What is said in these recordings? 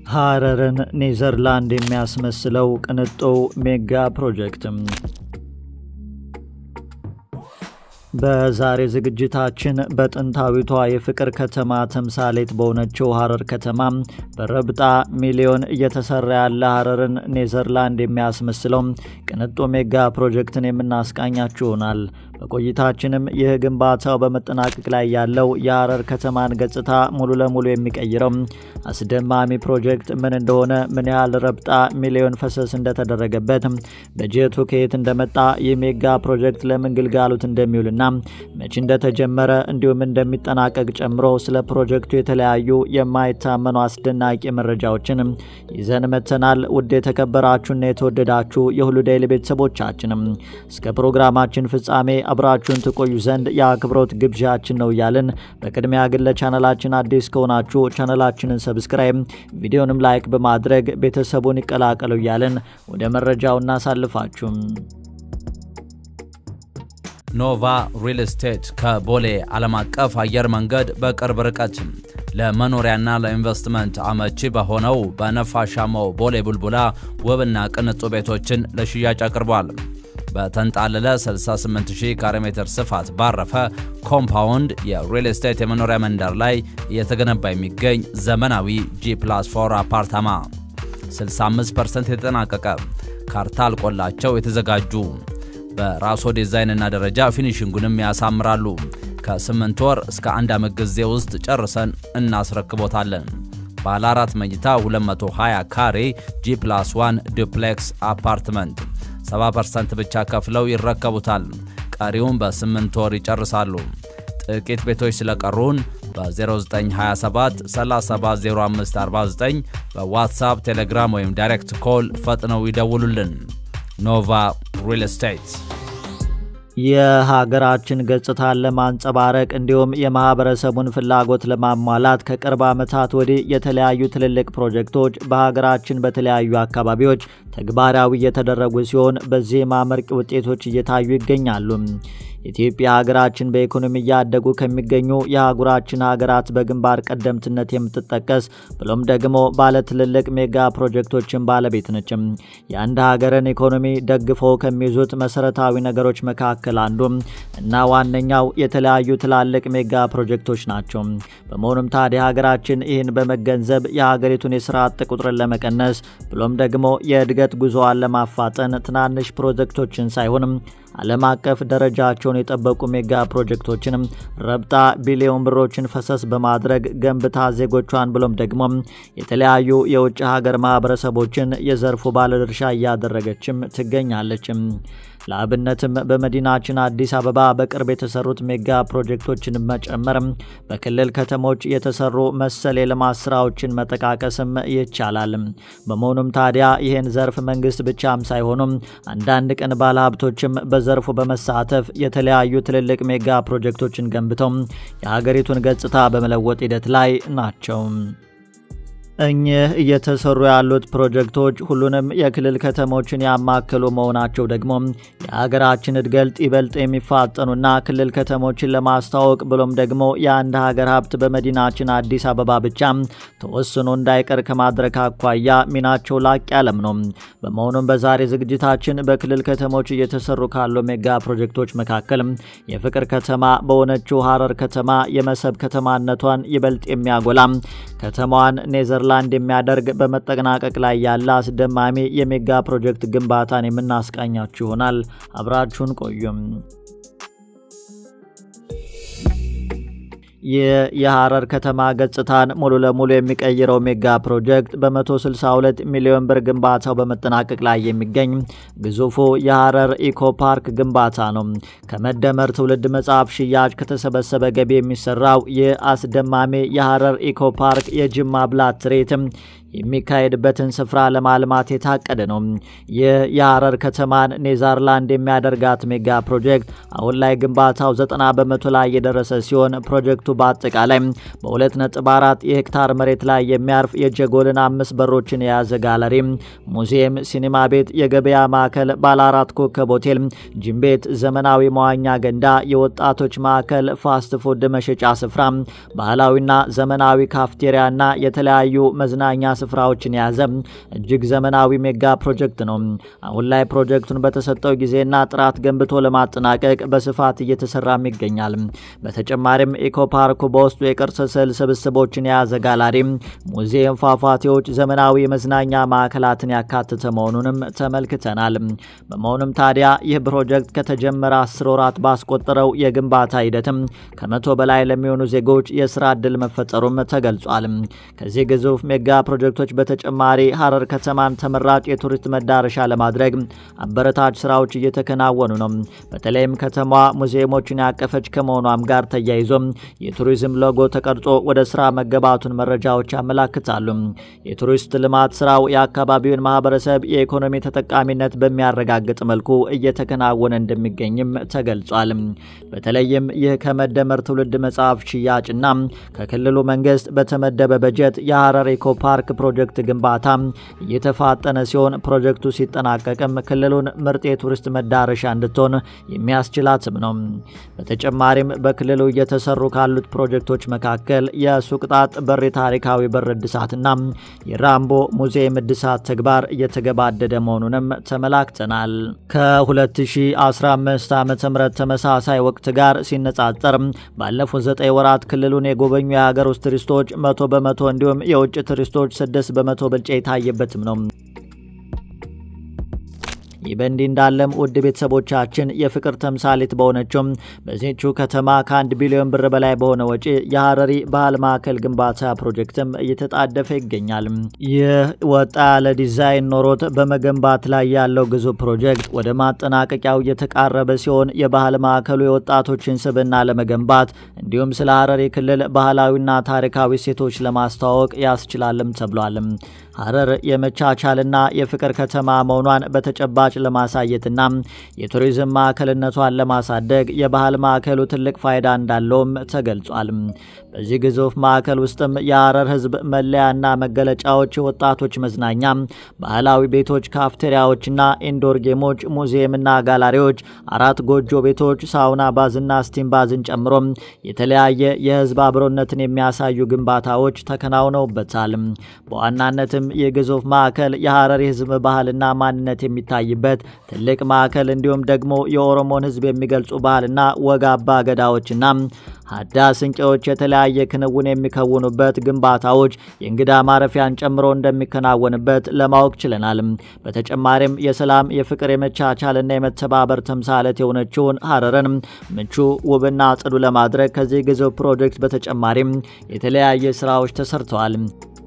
ሐረርን ኔዘርላንድ የሚያስመስለው ቅንጡ ሜጋ ፕሮጀክትም በዛሬ ዝግጅታችን በጥንታዊቷ የፍቅር ከተማ ተምሳሌት በሆነችው ሐረር ከተማ በረብጣ ሚሊዮን እየተሰራ ያለ ሐረርን ኔዘርላንድ የሚያስመስለው ቅንጡ ሜጋ ፕሮጀክትን የምናስቃኛችሁ ይሆናል። በቆይታችንም ይህ ግንባታው በመጠናቀቅ ላይ ያለው የሐረር ከተማን ገጽታ ሙሉ ለሙሉ የሚቀይረው አስደማሚ ፕሮጀክት ምን እንደሆነ፣ ምን ያህል ረብጣ ሚሊዮን ፈሰስ እንደተደረገበት፣ በጀቱ ከየት እንደመጣ፣ ይህ ሜጋ ፕሮጀክት ለምን ግልጋሎት እንደሚውልና መቼ እንደተጀመረ እንዲሁም እንደሚጠናቀቅ ጨምሮ ስለ ፕሮጀክቱ የተለያዩ የማይታመኑ አስደናቂ መረጃዎችን ይዘን መተናል። ውድ የተከበራችሁና የተወደዳችሁ የሁሉ ዴይሊ ቤተሰቦቻችንም እስከ ፕሮግራማችን ፍጻሜ አብራችሁን ትቆዩ ዘንድ የአክብሮት ግብዣችን ነው እያልን በቅድሚያ ግን ለቻነላችን አዲስ ከሆናችሁ ቻነላችንን ሰብስክራይብ፣ ቪዲዮንም ላይክ በማድረግ ቤተሰቡን ይቀላቀሉ እያልን ወደ መረጃው እናሳልፋችሁ። ኖቫ ሪል ስቴት ከቦሌ ዓለም አቀፍ አየር መንገድ በቅርብ ርቀት ለመኖሪያና ለኢንቨስትመንት አመቺ በሆነው በነፋሻማው ቦሌ ቡልቡላ ውብና ቅንጡ ቤቶችን ለሽያጭ አቅርቧል። በተንጣለለ 68000 ካሬ ሜትር ስፋት ባረፈ ኮምፓውንድ የሪል ስቴት የመኖሪያ መንደር ላይ እየተገነባ የሚገኝ ዘመናዊ ጂ ፕላስ 4 አፓርታማ 65% የተጠናቀቀ ካርታ አልቆላቸው የተዘጋጁ በራሶ ዲዛይንና ደረጃ ፊኒሽንጉንም ያሳምራሉ። ከ8 ወር እስከ አንድ ዓመት ጊዜ ውስጥ ጨርሰን እናስረክቦታለን። ባለ አራት መኝታ 220 ካሬ ጂ ፕላስ 1 ዱፕሌክስ አፓርትመንት 70% ብቻ ከፍለው ይረከቡታል። ቀሪውን በ8 ወር ይጨርሳሉ። ጥቂት ቤቶች ስለቀሩን በ0927 370549 በዋትሳፕ ቴሌግራም ወይም ዳይሬክት ኮል ፈጥነው ይደውሉልን። ኖቫ ሪል ስቴት የሀገራችን ገጽታን ለማንጸባረቅ እንዲሁም የማህበረሰቡን ፍላጎት ለማሟላት ከቅርብ ዓመታት ወዲህ የተለያዩ ትልልቅ ፕሮጀክቶች በሀገራችን በተለያዩ አካባቢዎች ተግባራዊ እየተደረጉ ሲሆን በዚህም አመርቂ ውጤቶች እየታዩ ይገኛሉ። ኢትዮጵያ ሀገራችን በኢኮኖሚ እያደጉ ከሚገኙ የአህጉራችን ሀገራት በግንባር ቀደምትነት የምትጠቀስ ብሎም ደግሞ ባለ ትልልቅ ሜጋ ፕሮጀክቶችን ባለቤት ነች። የአንድ ሀገርን ኢኮኖሚ ደግፈው ከሚይዙት መሰረታዊ ነገሮች መካከል አንዱ እና ዋነኛው የተለያዩ ትላልቅ ሜጋ ፕሮጀክቶች ናቸው። በመሆኑም ታዲያ ሀገራችን ይህን በመገንዘብ የሀገሪቱን የስራ አጥ ቁጥርን ለመቀነስ ብሎም ደግሞ የእድገት ጉዞዋን ለማፋጠን ትናንሽ ፕሮጀክቶችን ሳይሆንም ዓለም አቀፍ ደረጃቸውን የጠበቁ ሜጋ ፕሮጀክቶችንም ረብጣ ቢሊዮን ብሮችን ፈሰስ በማድረግ ገንብታ ዜጎቿን ብሎም ደግሞ የተለያዩ የውጭ ሀገር ማህበረሰቦችን የዘርፉ ባለድርሻ እያደረገችም ትገኛለችም። ለአብነትም በመዲናችን አዲስ አበባ በቅርብ የተሰሩት ሜጋ ፕሮጀክቶችን መጨመር በክልል ከተሞች የተሰሩ መሰል የልማት ስራዎችን መጠቃቀስም ይቻላል። በመሆኑም ታዲያ ይህን ዘርፍ መንግስት ብቻም ሳይሆኑም አንዳንድ ቀን ባለሀብቶችም በዘርፉ በመሳተፍ የተለያዩ ትልልቅ ሜጋ ፕሮጀክቶችን ገንብተው የሀገሪቱን ገጽታ በመለወጥ ሂደት ላይ ናቸው። እኚህ እየተሰሩ ያሉት ፕሮጀክቶች ሁሉንም የክልል ከተሞችን ያማከሉ መሆናቸው ደግሞ የሀገራችን እድገት ይበልጥ የሚፋጠኑና ክልል ከተሞችን ለማስተዋወቅ ብሎም ደግሞ የአንድ ሀገር ሀብት በመዲናችን አዲስ አበባ ብቻ ተወስኖ እንዳይቀር ከማድረግ አኳያ ሚናቸው ላቅ ያለም ነው። በመሆኑም በዛሬ ዝግጅታችን በክልል ከተሞች እየተሰሩ ካሉ ሜጋ ፕሮጀክቶች መካከል የፍቅር ከተማ በሆነችው ሐረር ከተማ የመሰብ ከተማነቷን ይበልጥ የሚያጎላ ከተማዋን ኔዘር ላንድ የሚያደርግ በመጠናቀቅ ላይ ያለ አስደማሚ የሜጋ ፕሮጀክት ግንባታን የምናስቃኛችሁ ይሆናል። አብራችሁን ቆዩም። ይህ የሐረር ከተማ ገጽታን ሙሉ ለሙሉ የሚቀይረው ሜጋ ፕሮጀክት በ162 ሚሊዮን ብር ግንባታው በመጠናቀቅ ላይ የሚገኝ ግዙፉ የሐረር ኢኮ ፓርክ ግንባታ ነው። ከመደመር ትውልድ መጽሐፍ ሽያጭ ከተሰበሰበ ገቢ የሚሰራው ይህ አስደማሚ የሐረር ኢኮ ፓርክ የጅማ ብላት ትርኢትም የሚካሄድበትን ስፍራ ለማልማት የታቀደ ነው። ይህ የሐረር ከተማን ኔዘርላንድ የሚያደርጋት ሜጋ ፕሮጀክት አሁን ላይ ግንባታው ዘጠና በመቶ ላይ የደረሰ ሲሆን ፕሮጀክቱ በአጠቃላይ በ2.4 የሄክታር መሬት ላይ የሚያርፍ የጀጎልን አምስት በሮችን የያዘ ጋለሪ፣ ሙዚየም፣ ሲኒማ ቤት፣ የገበያ ማዕከል፣ ባለ አራት ኮከብ ሆቴል፣ ጂም ቤት፣ ዘመናዊ መዋኛ ገንዳ፣ የወጣቶች ማዕከል፣ ፋስት ፉድ መሸጫ ስፍራ፣ ባህላዊና ዘመናዊ ካፍቴሪያና የተለያዩ መዝናኛ ስፍራዎችን የያዘ እጅግ ዘመናዊ ሜጋ ፕሮጀክት ነው። አሁን ላይ ፕሮጀክቱን በተሰጠው ጊዜና ጥራት ገንብቶ ለማጠናቀቅ በስፋት እየተሰራም ይገኛል። በተጨማሪም ኢኮ ፓርኩ በውስጡ የቅርስ ስዕል ስብስቦችን የያዘ ጋላሪ፣ ሙዚየም፣ ፏፏቴዎች፣ ዘመናዊ የመዝናኛ ማዕከላትን ያካተተ መሆኑንም ተመልክተናል። በመሆኑም ታዲያ ይህ ፕሮጀክት ከተጀመረ አስር ወራት ባስቆጠረው የግንባታ ሂደትም ከመቶ በላይ ለሚሆኑ ዜጎች የስራ ዕድል መፈጠሩም ተገልጿል። ከዚህ ግዙፍ ሜጋ ፕሮጀክቶች በተጨማሪ ሀረር ከተማን ተመራጭ የቱሪስት መዳረሻ ለማድረግ አበረታች ስራዎች እየተከናወኑ ነው። በተለይም ከተማዋ ሙዚየሞችን ያቀፈች ከመሆኗም ጋር ተያይዞ የቱሪዝም ሎጎ ተቀርጾ ወደ ስራ መገባቱን መረጃዎች ያመላክታሉ። የቱሪስት ልማት ስራው የአካባቢውን ማህበረሰብ የኢኮኖሚ ተጠቃሚነት በሚያረጋግጥ መልኩ እየተከናወነ እንደሚገኝም ተገልጿል። በተለይም ይህ ከመደመር ትውልድ መጽሐፍ ሽያጭና ከክልሉ መንግስት በተመደበ በጀት የሀረር ኢኮ ፓርክ ፕሮጀክት ግንባታ እየተፋጠነ ሲሆን ፕሮጀክቱ ሲጠናቀቅም ክልሉን ምርጥ የቱሪስት መዳረሻ እንድትሆን የሚያስችላትም ነው። በተጨማሪም በክልሉ እየተሰሩ ካሉት ፕሮጀክቶች መካከል የሱቅጣጥ በር ታሪካዊ በር እድሳትና የራምቦ ሙዚየም እድሳት ተግባር እየተገባደደ መሆኑንም ተመላክተናል። ከ2015 ዓ ም ተመሳሳይ ወቅት ጋር ሲነጻጸር ባለፉት ዘጠኝ ወራት ክልሉን የጎበኙ የሀገር ውስጥ ቱሪስቶች መቶ በመቶ እንዲሁም የውጭ ቱሪስቶች ስድስት በመቶ ብልጫ የታየበትም ነው። ይህ በእንዲህ እንዳለም ውድ ቤተሰቦቻችን የፍቅር ተምሳሌት በሆነችውም በዚህቹ ከተማ ከአንድ ቢሊዮን ብር በላይ በሆነ ወጪ የሀረሪ ባህል ማዕከል ግንባታ ፕሮጀክትም እየተጣደፈ ይገኛል። ይህ ወጣ ያለ ዲዛይን ኖሮት በመገንባት ላይ ያለው ግዙፍ ፕሮጀክት ወደ ማጠናቀቂያው እየተቃረበ ሲሆን የባህል ማዕከሉ የወጣቶችን ስብዕና ለመገንባት እንዲሁም ስለ ሀረሪ ክልል ባህላዊና ታሪካዊ ሴቶች ለማስተዋወቅ ያስችላልም ተብሏል። ሀረር የመቻቻልና የፍቅር ከተማ መሆኗን በተጨባጭ ለማሳየትና የቱሪዝም ማዕከልነቷን ለማሳደግ የባህል ማዕከሉ ትልቅ ፋይዳ እንዳለውም ተገልጿል። በዚህ ግዙፍ ማዕከል ውስጥም የሀረር ሕዝብ መለያና መገለጫዎች፣ የወጣቶች መዝናኛ፣ ባህላዊ ቤቶች፣ ካፍቴሪያዎችና ኢንዶር ጌሞች፣ ሙዚየምና ጋላሪዎች፣ አራት ጎጆ ቤቶች፣ ሳውና ባዝና ስቲም ባዝን ጨምሮ የተለያየ የሕዝብ አብሮነትን የሚያሳዩ ግንባታዎች ተከናውነውበታል። በዋናነትም ይህ ግዙፍ ማዕከል የሀረሪ ሕዝብ ባህልና ማንነት የሚታይበት ትልቅ ማዕከል እንዲሁም ደግሞ የኦሮሞን ሕዝብ የሚገልጹ ባህልና ወግ አባ ገዳዎችና ሀዳ ስንቄዎች የተለያየ ክንውን የሚከውኑበት ግንባታዎች የእንግዳ ማረፊያን ጨምሮ እንደሚከናወንበት ለማወቅ ችለናል። በተጨማሪም የሰላም የፍቅር፣ የመቻቻልና የመተባበር ተምሳሌት የሆነችውን ሀረርን ምቹ ውብና ጽዱ ለማድረግ ከዚህ ግዙፍ ፕሮጀክት በተጨማሪም የተለያየ ስራዎች ተሰርተዋል።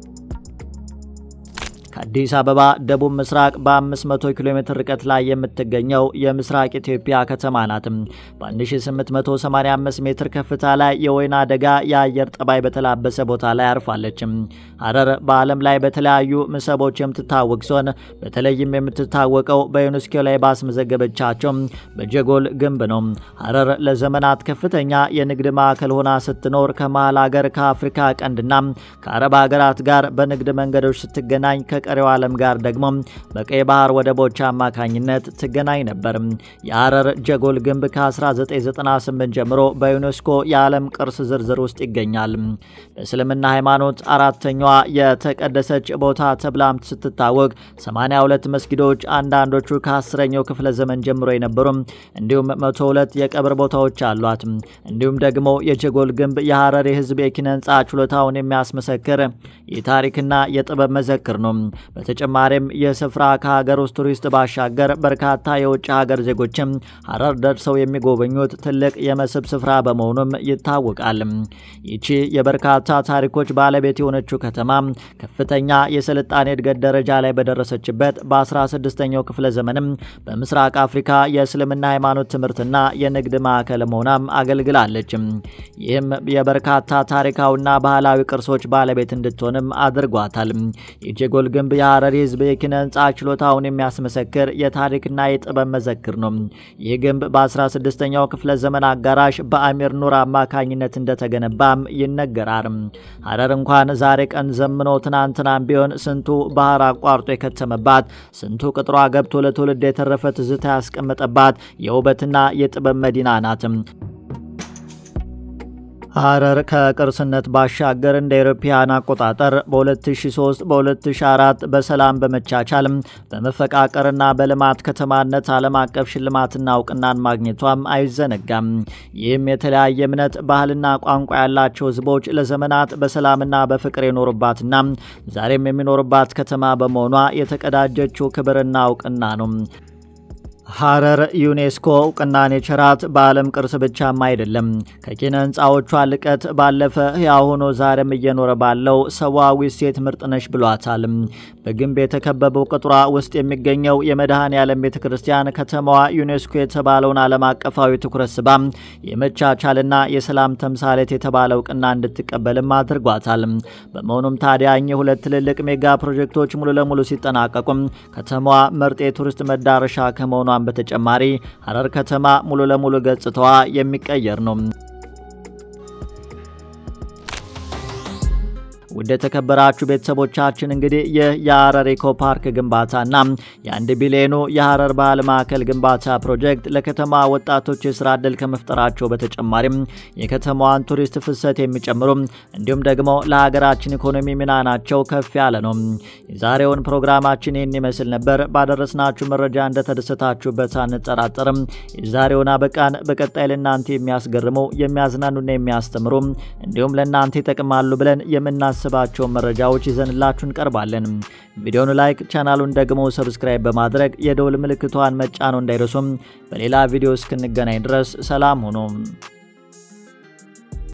ከአዲስ አበባ ደቡብ ምስራቅ በ500 ኪሎ ሜትር ርቀት ላይ የምትገኘው የምስራቅ ኢትዮጵያ ከተማ ናት። በ1885 ሜትር ከፍታ ላይ የወይና ደጋ የአየር ጠባይ በተላበሰ ቦታ ላይ አርፋለች። ሀረር በዓለም ላይ በተለያዩ መስህቦች የምትታወቅ ሲሆን በተለይም የምትታወቀው በዩኔስኮ ላይ ባስመዘገበቻቸው በጀጎል ግንብ ነው። ሀረር ለዘመናት ከፍተኛ የንግድ ማዕከል ሆና ስትኖር ከመሀል ሀገር ከአፍሪካ ቀንድና ከአረብ ሀገራት ጋር በንግድ መንገዶች ስትገናኝ ከቀሪው ዓለም ጋር ደግሞ በቀይ ባህር ወደቦች አማካኝነት ትገናኝ ነበር። የሀረር ጀጎል ግንብ ከ1998 ጀምሮ በዩኔስኮ የዓለም ቅርስ ዝርዝር ውስጥ ይገኛል። በእስልምና ሃይማኖት አራተኛዋ የተቀደሰች ቦታ ተብላም ስትታወቅ 82 መስጊዶች፣ አንዳንዶቹ ከአስረኛው ክፍለ ዘመን ጀምሮ የነበሩ እንዲሁም 102 የቀብር ቦታዎች አሏት። እንዲሁም ደግሞ የጀጎል ግንብ የሀረር የህዝብ የኪነ ህንፃ ችሎታውን የሚያስመሰክር የታሪክና የጥበብ መዘክር ነው። በተጨማሪም ይህ ስፍራ ከሀገር ውስጥ ቱሪስት ባሻገር በርካታ የውጭ ሀገር ዜጎችም ሀረር ደርሰው የሚጎበኙት ትልቅ የመስህብ ስፍራ በመሆኑም ይታወቃል። ይቺ የበርካታ ታሪኮች ባለቤት የሆነችው ከተማ ከፍተኛ የስልጣኔ እድገት ደረጃ ላይ በደረሰችበት በ16ኛው ክፍለ ዘመንም በምስራቅ አፍሪካ የእስልምና ሃይማኖት ትምህርትና የንግድ ማዕከል መሆናም አገልግላለች። ይህም የበርካታ ታሪካዊና ባህላዊ ቅርሶች ባለቤት እንድትሆንም አድርጓታል። የጀጎል ግንብ ግንብ የሐረሪ ሕዝብ የኪነ ህንፃ ችሎታውን የሚያስመሰክር የታሪክና የጥበብ መዘክር ነው። ይህ ግንብ በ16ኛው ክፍለ ዘመን አጋራሽ በአሚር ኑር አማካኝነት እንደተገነባም ይነገራል። ሐረር እንኳን ዛሬ ቀን ዘምኖ ትናንትናም ቢሆን ስንቱ ባህር አቋርጦ የከተመባት፣ ስንቱ ቅጥሯ ገብቶ ለትውልድ የተረፈ ትዝታ ያስቀመጠባት የውበትና የጥበብ መዲና ናት። ሐረር ከቅርስነት ባሻገር እንደ አውሮፓውያን አቆጣጠር በ2003 በ2004 በሰላም በመቻቻል በመፈቃቀርና በልማት ከተማነት ዓለም አቀፍ ሽልማትና እውቅናን ማግኘቷም አይዘነጋም። ይህም የተለያየ እምነት፣ ባህልና ቋንቋ ያላቸው ህዝቦች ለዘመናት በሰላምና በፍቅር የኖሩባትና ዛሬም የሚኖሩባት ከተማ በመሆኗ የተቀዳጀችው ክብርና እውቅና ነው። ሐረር ዩኔስኮ እውቅናን የቸራት በዓለም ቅርስ ብቻም አይደለም። ከኪነ ህንፃዎቿ ልቀት ባለፈ ሕያው ሆኖ ዛሬም እየኖረ ባለው ሰዋዊ እሴት ምርጥ ነሽ ብሏታል። በግንብ የተከበበው ቅጥሯ ውስጥ የሚገኘው የመድኃኔ ዓለም ቤተ ክርስቲያን ከተማዋ ዩኔስኮ የተባለውን ዓለም አቀፋዊ ትኩረት ስባ የመቻቻልና የሰላም ተምሳሌት የተባለ እውቅና እንድትቀበልም አድርጓታል። በመሆኑም ታዲያ እኚህ ሁለት ትልልቅ ሜጋ ፕሮጀክቶች ሙሉ ለሙሉ ሲጠናቀቁም ከተማዋ ምርጥ የቱሪስት መዳረሻ ከመሆኗ በተጨማሪ ሐረር ከተማ ሙሉ ለሙሉ ገጽታዋ የሚቀየር ነው። ውድ የተከበራችሁ ቤተሰቦቻችን እንግዲህ ይህ የሐረር ኢኮ ፓርክ ግንባታና የአንድ ቢሊዮኑ የሐረር ባህል ማዕከል ግንባታ ፕሮጀክት ለከተማ ወጣቶች የስራ ዕድል ከመፍጠራቸው በተጨማሪም የከተማዋን ቱሪስት ፍሰት የሚጨምሩ እንዲሁም ደግሞ ለሀገራችን ኢኮኖሚ ሚና ናቸው ከፍ ያለ ነው። የዛሬውን ፕሮግራማችን ይህን ይመስል ነበር። ባደረስናችሁ መረጃ እንደተደሰታችሁበት አንጠራጠርም። የዛሬውን አበቃን። በቀጣይ ለእናንተ የሚያስገርሙ የሚያዝናኑና የሚያስተምሩ እንዲሁም ለእናንተ ይጠቅማሉ ብለን የምናስ ባቸውን መረጃዎች ይዘንላችሁ እንቀርባለን። ቪዲዮውን ላይክ፣ ቻናሉን ደግሞ ሰብስክራይብ በማድረግ የደውል ምልክቷን መጫኑ እንዳይረሱም። በሌላ ቪዲዮ እስክንገናኝ ድረስ ሰላም ሁኑ።